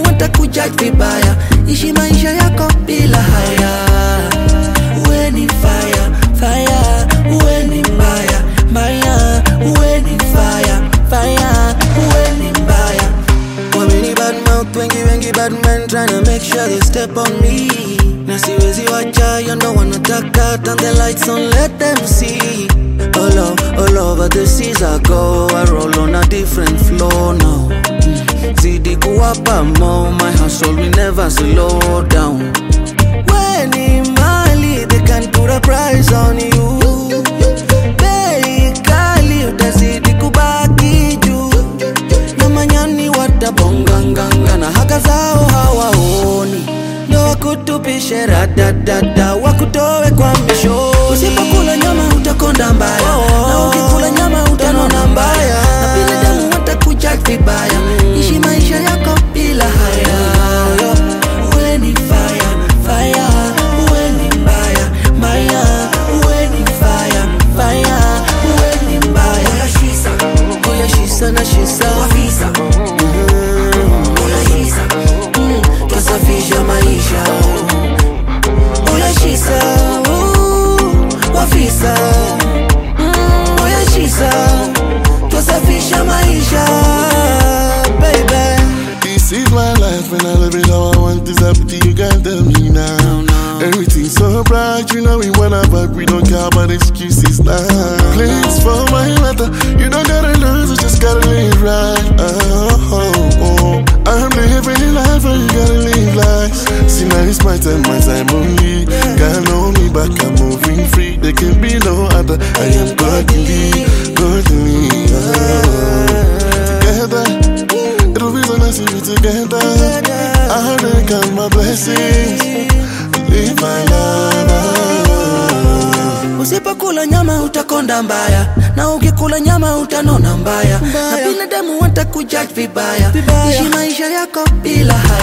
binadamu watakujudge vibaya ishi maisha yako bila haya we ni fire fire we ni mbaya mbaya we ni fire fire we ni mbaya Wameni bad mouth wengi wengi bad men tryna make sure they step on me na siwezi wacha you know wanataka turn the lights on let them see all, o- all over the seas I go I roll on a different floor now Mm. zidi kuwapa mo my hustle will never slow down when in Mali they can put a price on you bei kali utazidi kubaki juu na manyani watabonganganga na haka zao hawaoni ndo wakutupishe radadada wakutowe kwa misho usipokula nyama utakonda mbaya na ukikula nyama utanona mbaya na binadamu watakujudge vibaya ishi maisha yako bila haya we ni fire fire we ni mbaya mbaya we ni fire fire we ni mbaya Oya shisa na shisa Mm, twasafisha maisha Oya shisa uh, wafisa Mm, Oya shisa twasafisha maisha baby This is my life and I live it how I want this up to you can't tell me now. Everything's so bright, you know we wanna but we don't care about excuses now. Please for my matter, you don't gotta lose, you just gotta live right. Oh, oh, oh. I'm living life and you gotta live life. See now it's my time, my time only. God know me back, I'm moving free. There can be no other. I am godly, godly. Oh. Together. It'll be so nice to be together. I heard count my blessings. Live my life. Usipokula nyama utakonda mbaya, na ukikula nyama utanona mbaya, na binadamu watakujudge vibaya. Ishi maisha yako bila haya.